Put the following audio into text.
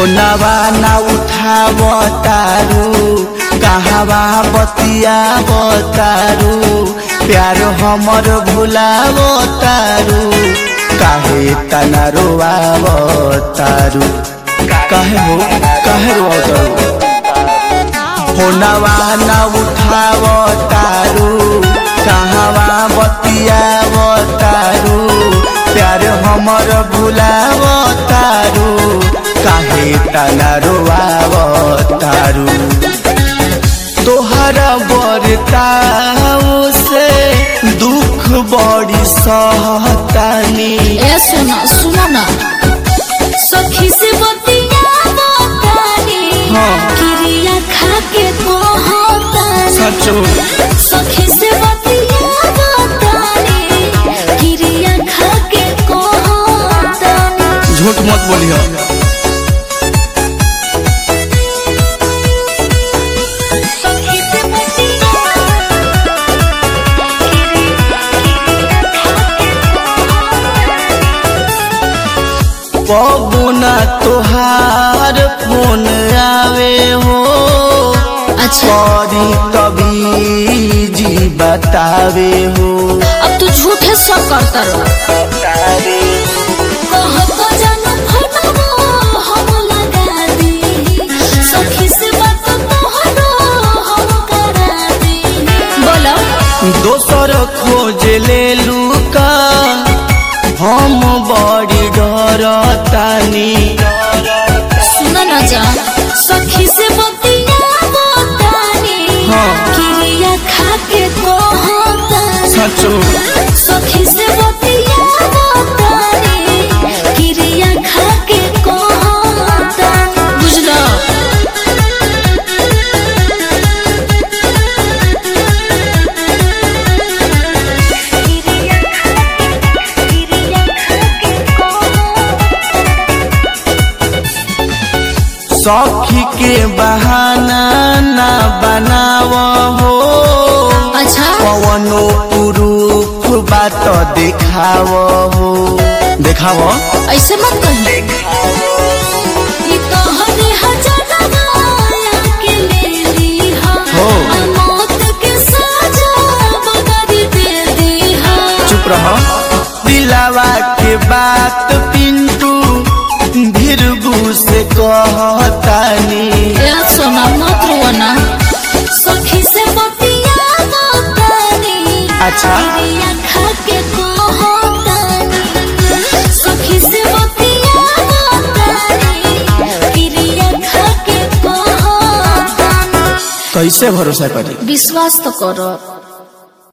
फोनवा ना उठाव तारू कहवा बतिया तारू प्यार हमर भुलाव तारू काहे तना रोआव तारू काहे हो काहे रोआव तारू फोनवा ना उठाव तारू कहवा बतिया तारू प्यार हमर भुलाव तारू काहे तना रोआव तारू तोहरा बरताओ से दुख बड़ी सहतानी ए सुना सुना ना सखी से बतिया बतानी हाँ। क्रिया खा के कहतानी सचो सखी से बतिया बतानी क्रिया खा के कहतानी झूठ मत बोलियो सखी से बतिया पबुना तोहार फोन आवे हो अच्छा करी कभी जी बतावे हो अब तू झूठे सब करता रह कहत जानू फटबो हम लगा दी सखी से बात तोहरो हम करा दी बोलो दोसर खोज ले लुका हम बड़ी डरतानी सुन न जा सखी से बतिया बतानी हाँ। क्रिया खा के कहतानी सचो सखी से बतिया बतानी क्रिया खा के कहतानी बुझलो सखी के बहाना ना बनाव हो अच्छा पवनो पुरूफ बात देखाव हो देखाव ऐसे मत कही ई तोहरे हजारवा के ले लीहा हो। आ मौत के सजा बगरी दे दीहा चुप रह दिलावा के बात पिंटू भीरगू से कहतानी ए सोना मत रोना सखी से बतिया बतानी अच्छा। क्रिया खा के कहतानी सखी से बतिया बतानी क्रिया खा के कहतानी कैसे भरोसा करी विश्वास तो करो